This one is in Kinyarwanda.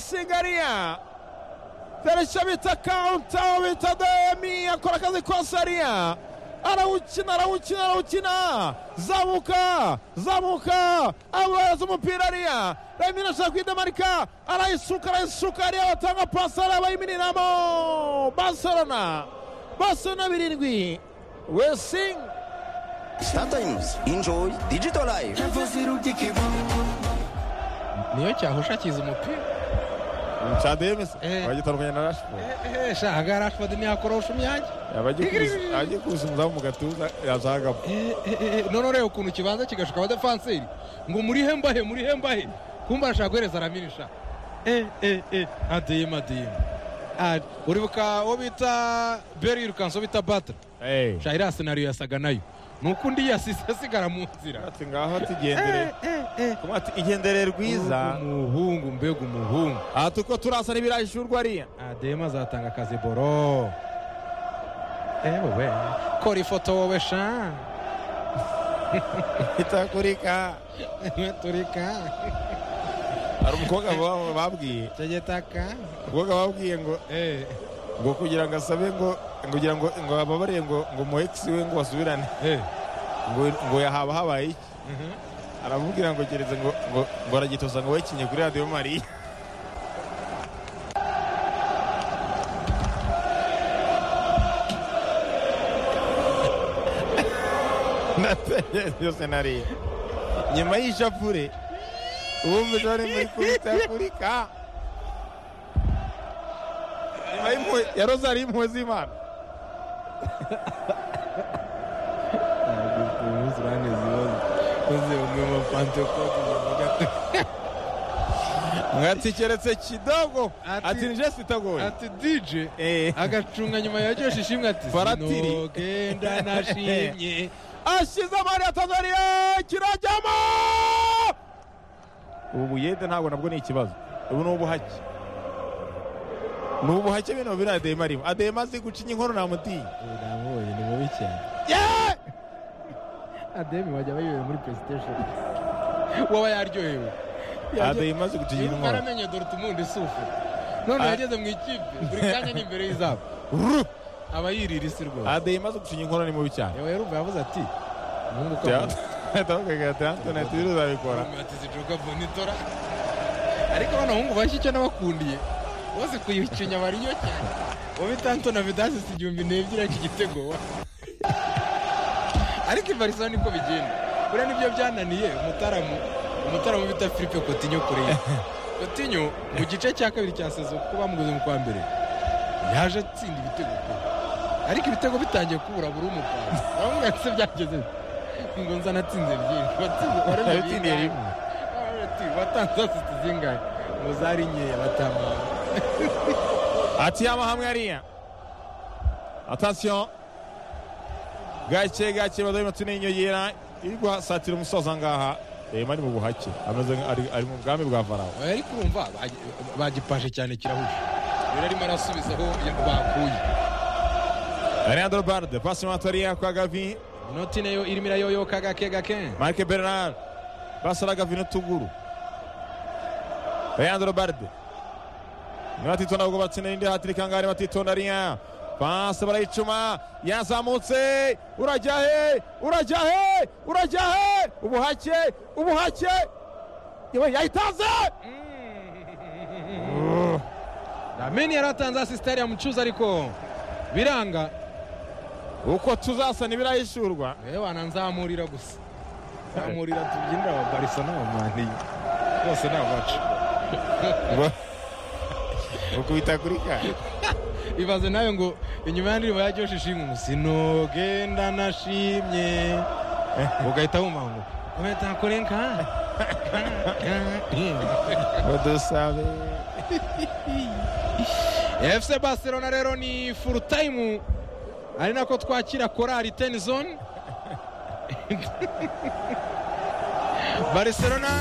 Singaria Fereca bita kaunta bita Demi akora akazi kwa Saria arawukina arawukina arawukina zamuka zamuka abaza umupira ariya Demi arashaka kwidamarika arayisuka arayisuka ariya batanga pasi ariya bayimininamo Barcelona Barcelona birindwi Wesing Startimes, enjoy digital life. niyo cyahusha akiza umupira Chademese Eh. bagitandukanye na Rashford ehe shahaga rashford ntiyakorosha umwanya ajye kuza umuzamu mu gatuza yazagamo Eh, eh, eh, none ureba ukuntu ikibanza kigashuka abadefanseri ngo murihe mbahe murihe mbahe kumba arashaka guhereza aramirisha eh eh eh adeyema adeyema Ah, uribuka uwo bita beri yirukanse uwo bita batara sha iriya senariyo yasaga nayo ni uko undi yasize asigara mu nzira ati ngaho tugendere Kumva ati igendere rwiza umuhungu mbega umuhungu aha tuko turasa n'ibirajijurwa ariya adeyema azatanga akazi boro ewe we kora ifoto wowe sha itakurika turika hari umukobwa ba- babwiye tegetaka umukobwa babwiye ngo eh ngo kugira ngo asabe ngo ngo kugira ngo ngo ababarire ngo ngo mu ex we ngo basubirane eh ngo ngo yahaba habaye iki aramubwira ngo gereza ngo ngo ngo aragitoza ngo wekinye kuri radiyo mariya natekereje iyo senariyo nyuma y'ishapure ubumbije bari muri kurita afurika nyuma y'impuhwe ya rozari y'impuhwe z'imana uzirane zibazo uzi umwe mu pantekote mwati keretse kidogo Ati- ati nije sitagoye ati dj Eh. agacunga nyuma ya ryoshye ishimwe ati Paratiri. sinogenda nashimye ashize amari ya tanzaniya kirajyamo ubu buyede ntabwo nabwo ni ikibazo ubu ni ubuhake ni ubuhake bino biri adema arimo adema azi gucinya inkono namutinya namubonye ni mubi cyane Yeah! ademi wajya bayobewe muri playstation waba yaryohewe adema azi gucinya Niba inkono utaramenye dore utumundi sufu none Ah. yageze mu ikipe buri kanya ni imbere y'izamu Ru! aba yirira isi rwose adema azi gucinya inkono ni mubi cyane yewe yarumva yavuze ati umuhungu ukavuga tawukagira ati antoni ati uzabikora bamwatiza ijoka bonitora ariko bano bahungu bashya icyo nabakundiye bose kuyikinya bariyo cyane wowe tanto na vidasi si igihumbi n'ebyiri ariko igitego wa ariko i barisona niko bigenda kuriya nibyo byananiye umutaramu umutaramu bita philippe kotinyo kure ye kotinyo mu gice cya kabiri cya sezo kuko bamuguze mu kwa mbere yaje atsinda ibitego pe. ariko ibitego bitangiye kubura buri umupanzi bamwe ese byageze bite? ngo nzanatsinze byinshi watsinze Yabitsindiye rimwe. watanze asiti zingahe ngo zari nkeya batamara ati yamahamwe ariya atasiyo gake gake badoye tuniyongera irwa satira umusoza ngaha reba ari mu buhake ameze nka- ari- ari mu bwami bwa farawo Oya, ariko urumva bagi- bagipashe cyane kirahuje rero arimo arasubiza aho ya- bakuye leandro barde pasi matariya kwa gavi inoti nayo irimo irayoyoka gake gake marike bernard basara gavi n'utuguru leandro barde niba atitonda ahubwo batsinda indi hatirika ngaha niba atitonda ariya pasi barayicuma yazamutse urajya he urajya he urajya he ubuhake ubuhake yewe yayitanze rameni yari atanze asisitari ya mucuza ariko biranga uko tuzasana ibirahishurwa yewe wananzamurira gusa nzamurira tubyinira aba barisa n'abamani bose ni abacu ukubita kuri kare ibaze nawe ngo inyuma y'andirimbo ya joshe ishimwe ngo sinogenda nashimye ugahita wumva ngo kubeta kurenka badusabe fc barcelona rero ni full time ari nako twakira korari ten zone barcelona